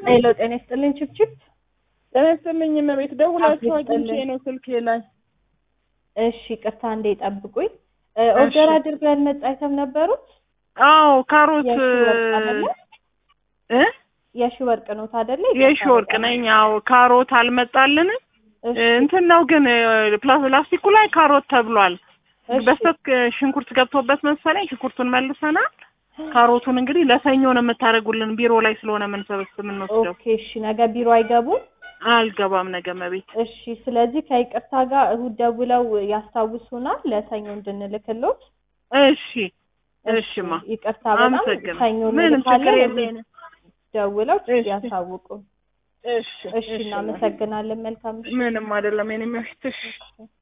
ሄሎ ጤና ይስጥልኝ ችብችብ ጤና ይስጥልኝ እመቤት ደውላችሁ አቤት አግኝቼ ይስጥልኝ። ነው ስልኬ ላይ እሺ ቅርታ እንዴ ጠብቁኝ እ ኦርደር አድርገን መጣ አይተም ነበሩት አዎ ካሮት የሺ ወርቅ አይደለ እ የሺ ወርቅ ነው ታደለ የሺ ወርቅ ነኝ አዎ ካሮት አልመጣልንም እሺ እንትን ነው ግን ፕላስቲኩ ላይ ካሮት ተብሏል እሺ በስተት ሽንኩርት ገብቶበት መሰለኝ ሽንኩርቱን መልሰናል ካሮቱን እንግዲህ ለሰኞ ነው የምታደርጉልን ቢሮ ላይ ስለሆነ የምንሰበስብ የምንወስደው ኦኬ እሺ ነገ ቢሮ አይገቡም አልገባም ነገ መቤት እሺ ስለዚህ ከይቅርታ ጋር እሁድ ደውለው ያስታውሱናል ለሰኞ እንድንልክሎት እሺ እሺማ ይቅርታ በጣም አመሰግናለሁ ሰኞ ምንም ችግር እንልካለን የለንም ደውለው እሺ። ያሳውቁ እሺ እሺ እናመሰግናለን መልካም ምሽት ምንም አይደለም የኔ መቤት እሺ